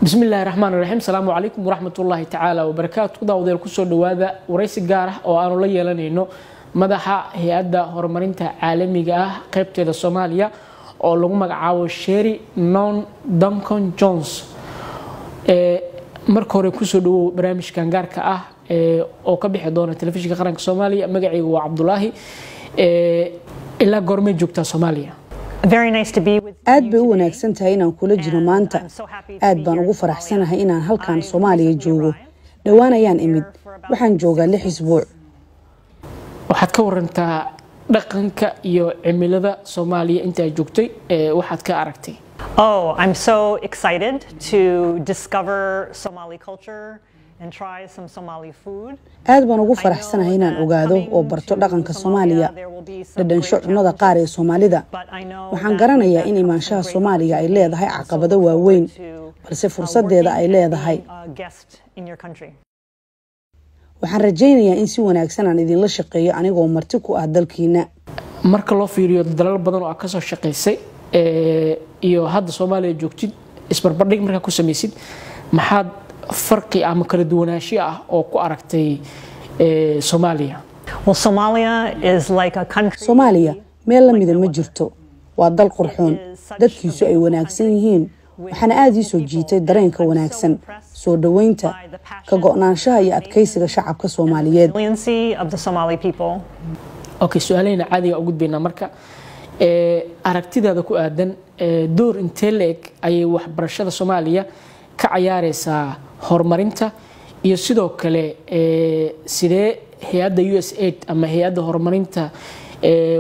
bismi illaahi raxmaan raxiim asalaamu calaykum waraxmatullaahi tacaala wabarakaatu daawadayaal kusoo dhowaada waraysi gaar ah oo aanu la yeelanayno madaxa hay-adda horumarinta caalamiga ah qeybteeda soomaaliya oo lagu magacaabo sheri non duncon jones marka hore kusoo dhawow barnaamijkan gaarka ah oo ka bixi doona telefishinka qaranka soomaaliya magacayga waa cabdulaahi ilaa goormay joogtaa soomaaliya aad bay u wanaagsan tahay inaan kula jiro maanta aad baan ugu faraxsanahay inaan halkan soomaaliya joogo dhowaan ayaan imid waxaan joogaa lix isbuuc waxaad ka warantaa dhaqanka iyo cimilada soomaaliya intaa joogtay waxaad ka aragtay Oh, I'm so excited to discover Somali culture and try some Somali food. aad baan ugu faraxsanahay inaan ogaado oo barto dhaqanka soomaaliya dhadhansho cunnada qaar ee soomaalida waxaan garanayaa in imaanshaha soomaaliga ay leedahay caqabado waaweyn balse fursadeeda ay leedahay waxaan rajaynayaa in si wanaagsan aan idinla shaqeeyo anigoo marti ku ah dalkiina marka loo fiiriyo dalal badan oo aad kasoo shaqaysay iyo hadda soomaaliya joogtid isbarbardhig markaa ku samaysid maxaad farqi ama kala duwanaansho ah oo ku aragtay soomaaliya Well, Somalia is like a country. soomaaliya meel la mida ma jirto waa dal qurxoon dadkiisu ay wanaagsan yihiin waxaana aada ii soo jiitay dareenka wanaagsan soo dhoweynta ka go-naanshaha iyo adkaysiga shacabka soomaaliyeed Resiliency of the Somali people. okay su-aalahayna caadiga u gudbaynaa marka ee, aragtidaada ku aadan ee, door intee la-eg ayay waxbarashada soomaaliya ka cayaareysaa horumarinta iyo sidoo kale ee, sidee hay-adda u s aid ama hay-adda horumarinta ee,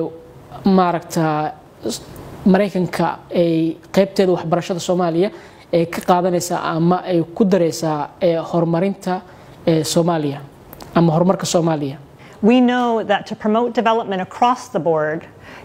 maaragta s- maraykanka ay qeybteeda waxbarashada soomaaliya ay ka qaadanaysaa ama ay ku dareysaa ee, horumarinta ee, soomaaliya ama horumarka soomaaliya We know that to promote development across the board,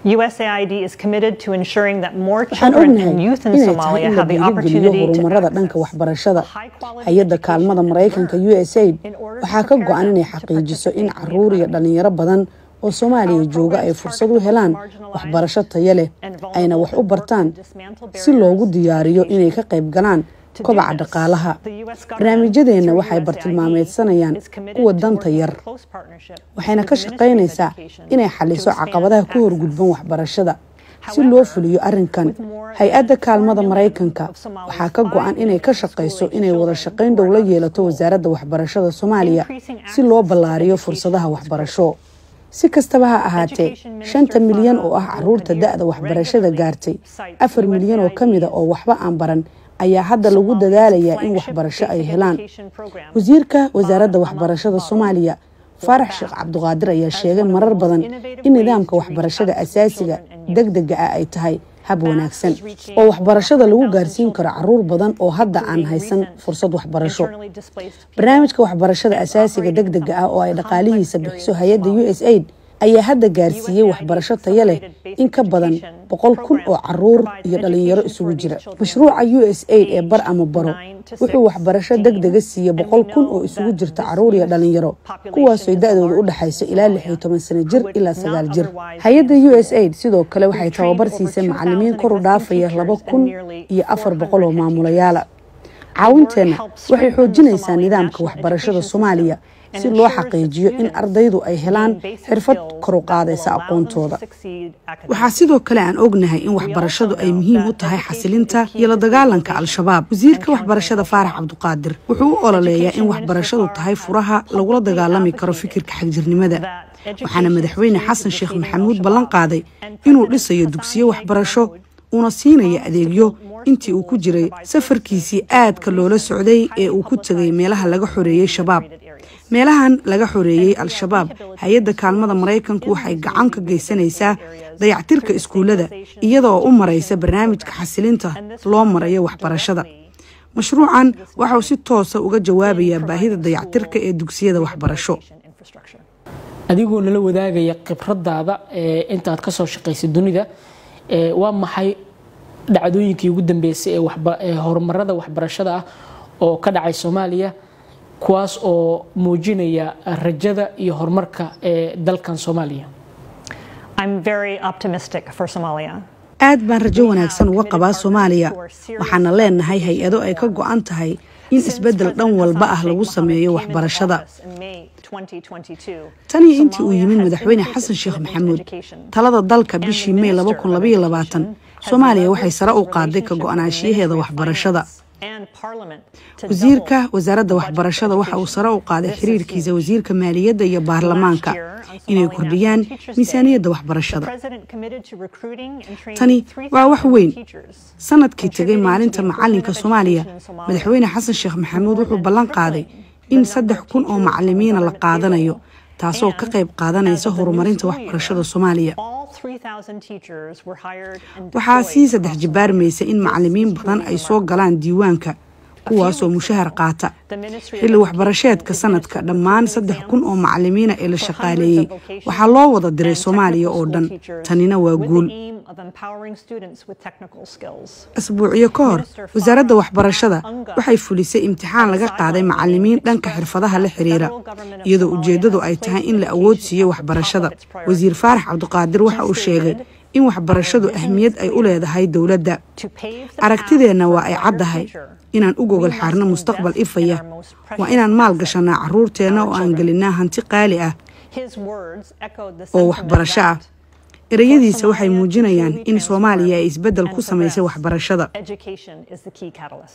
USAID is committed to ensuring that more waxaan children ognahay and youth in inay tahay Somalia in la have the dhiirigeliyo opportunity to horumarada dhanka access waxbarashada high-quality hay-adda kaalmada education maraykanka and u s aid in order to waxaa ka prepare go-an them inay to xaqiijiso in participate in the caruur iyo economy. dhalinyaro badan oo soomaaliya jooga ay fursad u helaan waxbarasho tayo leh ayna wax u bartaan si loogu diyaariyo inay ka qayb galaan kobaca dhaqaalaha barnaamijyadeenna waxay bartilmaameedsanayaan kuwa danta yar waxayna ka shaqaynaysaa inay xaliso caqabadaha ku horgudban waxbarashada si loo fuliyo arrinkan hay-adda kaalmada maraykanka waxaa ka go-an inay ka shaqayso inay wada shaqayn dhow la yeelato wasaaradda waxbarashada soomaaliya si loo ballaariyo fursadaha waxbarasho si kastaba ha ahaatee shanta milyan oo ah caruurta da-da waxbarashada gaartay afar milyan oo ka mida oo waxba aan baran ayaa hadda lagu dadaalayaa in waxbarasho ay helaan wasiirka wasaaradda waxbarashada soomaaliya faarax sheekh cabduqaadir ayaa sheegay marar badan in nidaamka waxbarashada asaasiga deg dega ah ay tahay hab wanaagsan oo waxbarashada lagu gaarsiin karo caruur badan oo hadda aan haysan fursad waxbarasho barnaamijka waxbarashada asaasiga deg dega ah oo ay dhaqaalihiisa bixiso hay-adda u s aid ayaa hadda gaarsiiyey waxbarasho tayo leh in ka badan boqol kun oo caruur iyo dhalinyaro isugu jira mashruuca u s aid ee bar ama baro wuxuu waxbarasho deg dega siiyey boqol kun oo isugu jirta caruur iyo dhalinyaro kuwaasoo da-dooda u dhexayso ilaa lix iyo toban sano jir ilaa sagaal jir hay-adda u s aid sidoo kale waxay tababar siisay macalimiin kor u dhaafaya laba kun iyo afar boqol oo maamulayaala caawinteenna waxay xoojinaysaa nidaamka waxbarashada soomaaliya si loo xaqiijiyo in ardaydu ay helaan xirfad kor u qaadaysa aqoontooda waxaa sidoo kale aan ognahay in waxbarashadu ay muhiim u tahay xasilinta iyo la dagaalanka al-shabaab wasiirka waxbarashada faarax cabduqaadir wuxuu u ololeeyaa in waxbarashadu tahay furaha lagula dagaalami karo fikirka xagjirnimada waxaana madaxweyne xasan sheekh maxamuud ballan qaaday inuu dhisayo dugsiyo waxbarasho uuna siinaya adeegyo intii uu ku jiray safarkiisii aadka loola socday ee uu ku tegay meelaha laga xoreeyey shabaab meelahan laga xoreeyey al-shabaab hay-adda kaalmada maraykanku waxay gacan ka geysanaysaa dayactirka iskuullada iyadaoo u maraysa barnaamijka xasilinta loo marayo waxbarashada mashruucan waxauu si toosa uga jawaabayaa baahida dayactirka ee dugsiyada waxbarasho adigoo nala wadaagaya khibradaada ee intaad kasoo shaqaysay dunida ee waa maxay dhacdooyinkii ugu dambeysay ee waxba- ee horumarada waxbarashada ah oo ka dhacay soomaaliya kuwaas oo muujinaya rajada iyo horumarka ee dalkan soomaaliya I'm very optimistic for Somalia. aad baan rajo wanaagsan uga qabaa soomaaliya waxaana leenahay hay-ado ay ka go-an tahay in isbeddel dhan walba ah lagu sameeyo waxbarashada tanii intii uu yimid madaxweyne xasan sheekh maxamuud talada dalka bishii mey soomaaliya waxay sare u qaaday ka go-naanshiyaheeda waxbarashada wasiirka wasaaradda waxbarashada waxa uu sare u qaaday xiriirkiisa wasiirka maaliyadda iyo baarlamaanka inay kordhiyaan miisaaniyadda waxbarashada tani waa wax weyn sanadkii tegay maalinta macalinka soomaaliya madaxweyne xasan sheekh maxamuud wuxuu ballan qaaday in saddex kun oo macalimiina la qaadanayo taasoo ka qayb qaadanaysa horumarinta waxbarashada soomaaliya waxaa sii saddex jibaarmaysa in macalimiin badan ay soo galaan diiwaanka kuwaasoo mushahar qaata xilli waxbarasheedka sanadka dhammaan saddex kun oo macalimiina ee la shaqaaleeyey waxaa loo wada diray soomaaliya oo dhan tanina waa guul asbuucyo ka hor wasaaradda waxbarashada waxay fulisay imtixaan laga qaaday macalimiin dhanka xirfadaha la xiriira iyadoo ujeeddadu ay tahay in la awood siiyo waxbarashada wasiir faarax cabdiqaadir waxa uu sheegay in waxbarashadu ahmiyad ay u leedahay dowladda aragtideenna waa ay caddahay inaan u gogol xaarno mustaqbal ifaya waa inaan maal gashanaa caruurteenna oo aan gelinaa hanti qaali ah oo waxbarasho ah ereyadiisa waxay muujinayaan in soomaaliya ay isbeddel ku samaysay waxbarashada